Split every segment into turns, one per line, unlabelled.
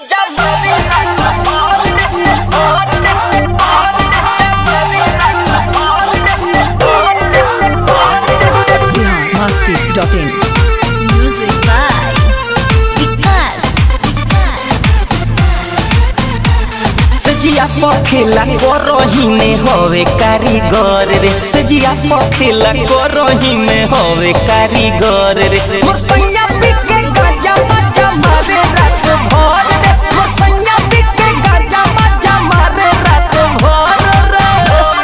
Masti.in
Music by Vikas.
सजिया पखेला करही में हवे कारीगर रे सजिया पखेला करही में हवे कारीगर रे मोर सैया बिके गाजा मजा मारे रात भर रे मोर सैया बिके गाजा मजा मारे रात भर रे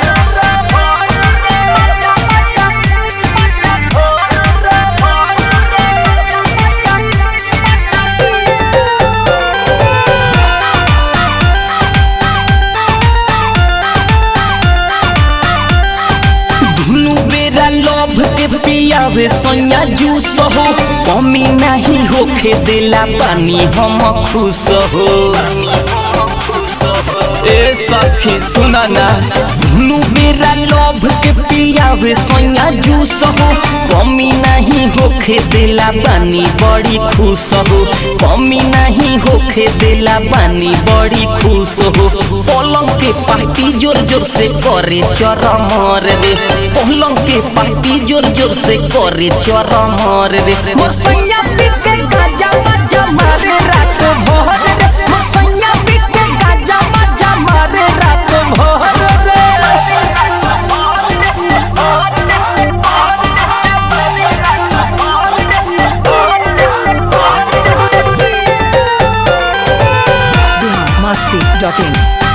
दुनु बेरा लोभ के पियावे सोया जूस हो कमी नहीं होखे देला पानी हम खुश हो ए सखी सुना ना दुनु बेरा लोभ के पियावे सोया जूस हो कमी नहीं होखे देला पानी बड़ी खुश हो कमी नहीं होखे देला पानी बड़ी खुश हो पलंग के पार्टी जोर जोर से करे चरमर रे पलंग के पार्टी जोर जोर से करे चरमर रे मोर सैया बिके गाजा मजा मारे रात भर रे मोर सैया बिके गाजा मजा मारे रात भर रे
Masti.in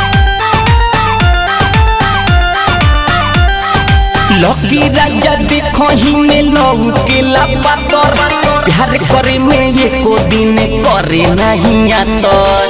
लकी राजा देखो ही में लहू के लापातर प्यार करे में ये को दिन करे नहीं आतर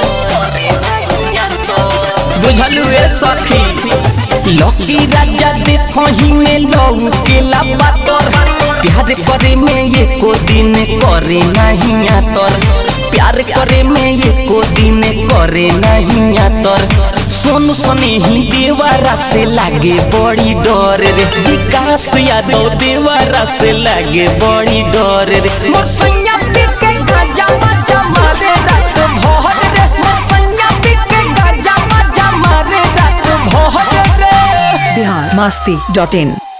बुझलू ए सखी लकी राजा देखो ही में लहू के लापातर प्यार करे में ये को दिन करे नहीं आतर प्यार करे में ये को दिन करे नहीं आतर सोनू सने ही देवारा से लागे बड़ी डर रे विकास यादव देवारा से लागे बड़ी डर रे मोर सैया बिके गाजा मजा मारे रात भर रे मोर सैया बिके गाजा मजा मारे रात भर रे
Bihar Masti.in